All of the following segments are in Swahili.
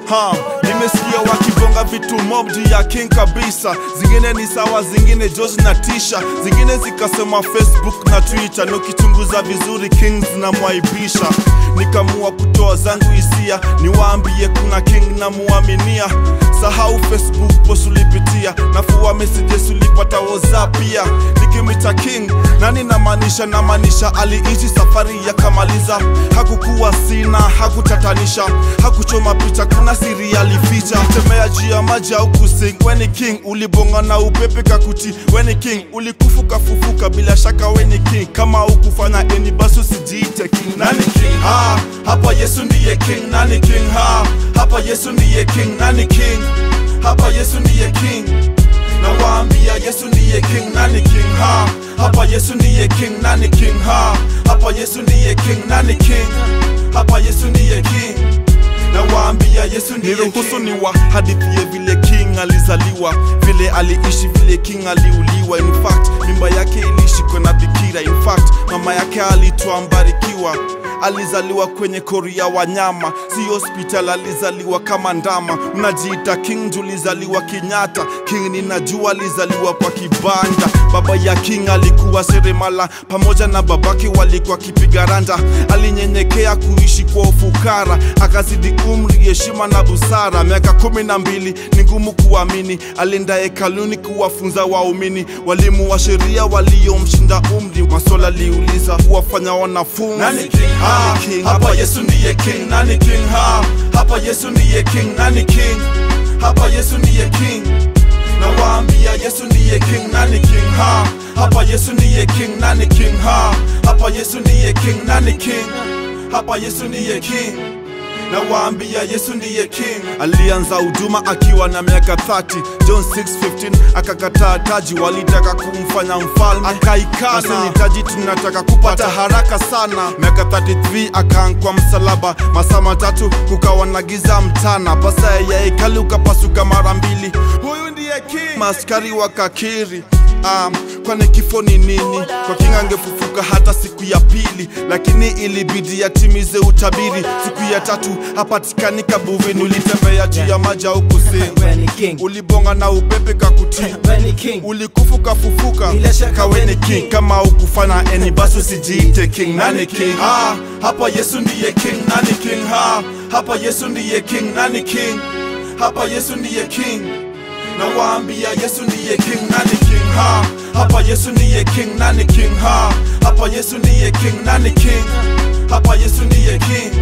ha nimesikia wakibonga vitu mob juu ya king kabisa zingine ni sawa zingine George na tisha zingine zikasema facebook na twitter na ukichunguza vizuri king zinamwaibisha nikamua kutoa zangu hisia niwaambie kuna king namuaminia sahau facebook post ulipitia nafua messages ulipata whatsapp pia nikimita king nani namaanisha namaanisha aliishi safari yakamaliza hakukuwa sina hakutatanisha hakuchoma picha kuna siri alificha tembea juu ya maji au kusing weni king ulibonga na upepe kakuti weni king ulikufuka fufuka bila shaka weni king kama ukufanya eni basi usijiite king nani king ha hapa yesu ndiye king nani king ha hapa yesu ndiye king nani king hapa yesu ndiye king nawaambia yesu ndiye king nani king ha hapa yesu ndiye king nani king ha hapa yesu ndiye king nani king hapa yesu ndiye king nawaambia yesu ndiye niruhusu ni wa hadithie vile king alizaliwa vile aliishi vile king aliuliwa in fact mimba yake ilishikwa na bikira in fact mama yake alitwa mbarikiwa alizaliwa kwenye kori ya wanyama si hospital alizaliwa kama ndama unajiita king julizaliwa kinyata king ninajua alizaliwa kwa kibanda baba ya king alikuwa seremala pamoja na babake walikuwa kipiga randa alinyenyekea kuishi kwa ufukara akazidi umri heshima na busara miaka kumi na mbili ni ngumu kuamini alienda hekaluni kuwafunza waumini walimu wa sheria waliomshinda umri maswala aliuliza kuwafanya wanafunzi Nani king? Ha, Nani king? hapa Yesu ndiye king. Nani king? Ha, hapa Yesu ndiye king. Nani king? Hapa Yesu ndiye king. Nawaambia Yesu ndiye king. Nani king? Ha, hapa Yesu ndiye king. Nani king? Ha, hapa Yesu ndiye king. Nani king? Hapa Yesu ndiye king. Nawaambia Yesu ndiye king. alianza huduma akiwa na miaka 30 john 615 akakataa taji walitaka kumfanya mfalme akaikana Sasa ni taji tunataka kupata haraka sana miaka 33 akaankwa msalaba masaa matatu kukawa na giza mtana pasa ya hekali ukapasuka mara mbili huyu ndiye king maskari wakakiri Um, kwani kifo ni nini kwa kinga angefufuka hata siku ya pili lakini ilibidi atimize utabiri siku ya tatu hapatikani kabuvini ulitembea juu ya maji au kusini Weni king, ulibonga na upepe kakuti weni king, ulikufuka fufuka Bila shaka kaweni weni king king. kama ukufanya eni basi usijiite king nani king Ha, hapa Yesu ndiye king. Nani king? Ha, hapa Yesu ndiye king. Nani king? Hapa Yesu ndiye king. Nawaambia Yesu ndiye king. Nani king? Ha, hapa Yesu ndiye king. Nani king? Ha, hapa Yesu ndiye king. Nani king? Hapa Yesu ndiye king.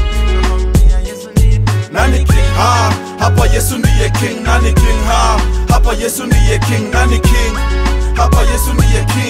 Nani king? Ha, hapa Yesu ndiye king. Nani king? Ha, hapa Yesu ndiye king. Nani king? Hapa Yesu ndiye king.